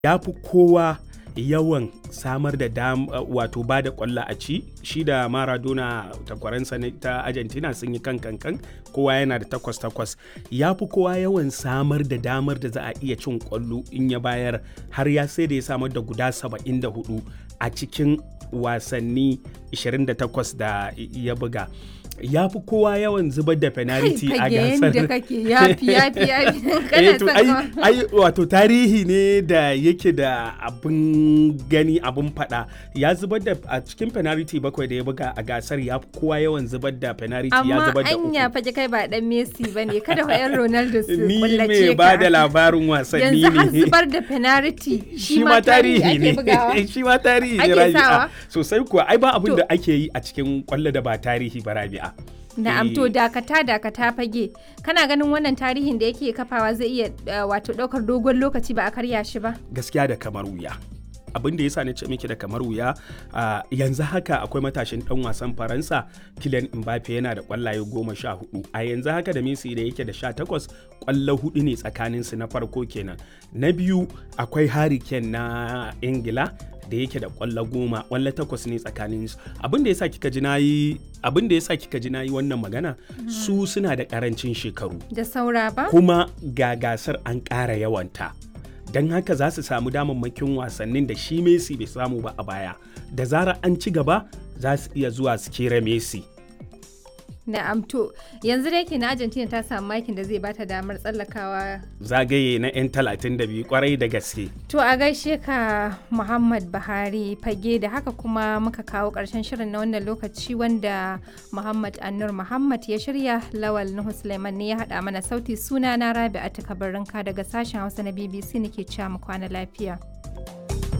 ya fi kowa yawan samar da dam wato ba da kwallo a ci shi da maradona takwaransa ta argentina sun yi kan kankan kowa yana da takwas takwas ya fi kowa yawan samar da damar da za a iya cin kwallo in ya bayar har ya sai da ya samar da guda 74 a cikin wasanni 28 da ya buga ya fi kowa yawan zubar da penalty a gasar da kake yafi yafi yafi eh to ai ai wato tarihi ne da yake da abin gani abin fada ya zubar da a cikin penalty bakwai da ya buga a gasar ya fi kowa yawan zubar da penalty ya zubar da amma anya fa kai ba dan Messi bane kada fa yan Ronaldo su ni kullace me ba da labarin wasanni yanzu har ne zubar da penalty shi ma tarihi ne shi ma tarihi ne Ake rabi'a sawa? sosai kuwa ai ba abin To- da ake yi a cikin kwallo da ba tarihi ba rabi'a Na'am to Eh, dakata dakata fage kana ganin wannan tarihin da yake kafawa zai iya uh, wato daukar dogon lokaci ba a karya shi ba gaskiya da kamar wuya abin da yasa na ce miki da kamar wuya a yanzu haka akwai matashin dan wasan faransa Kylian Mbappe yana da kwallaye goma sha hudu a yanzu haka da Messi da yake da sha takwas kwallo hudu ne tsakanin su na farko kenan na biyu akwai Harry Kane na Ingila da yake da kwallo goma kwallo takwas ne tsakanin su abin da yasa kika ji nayi abin da yasa kika ji nayi wannan magana su suna da karancin shekaru da saura ba kuma ga gasar an ƙara yawanta don haka za su samu damammakin wasannin da shi Messi bai samu ba a baya da zarar an ci gaba za su iya zuwa su kera Messi Na'am to yanzu da yake na Argentina ta samu makin da zai bata damar tsallakawa zagaye na 'yan 32 kwarai da gaske To a gaishe ka Muhammad Buhari fage da haka kuma muka kawo ƙarshen shirin na wannan lokaci wanda Muhammad Annur Muhammad ya shirya Lawal Nuhu Suleiman ne ya haɗa mana sauti suna na Rabi'a Kabarinka daga sashen Hausa na BBC nake cewa mu kwana lafiya.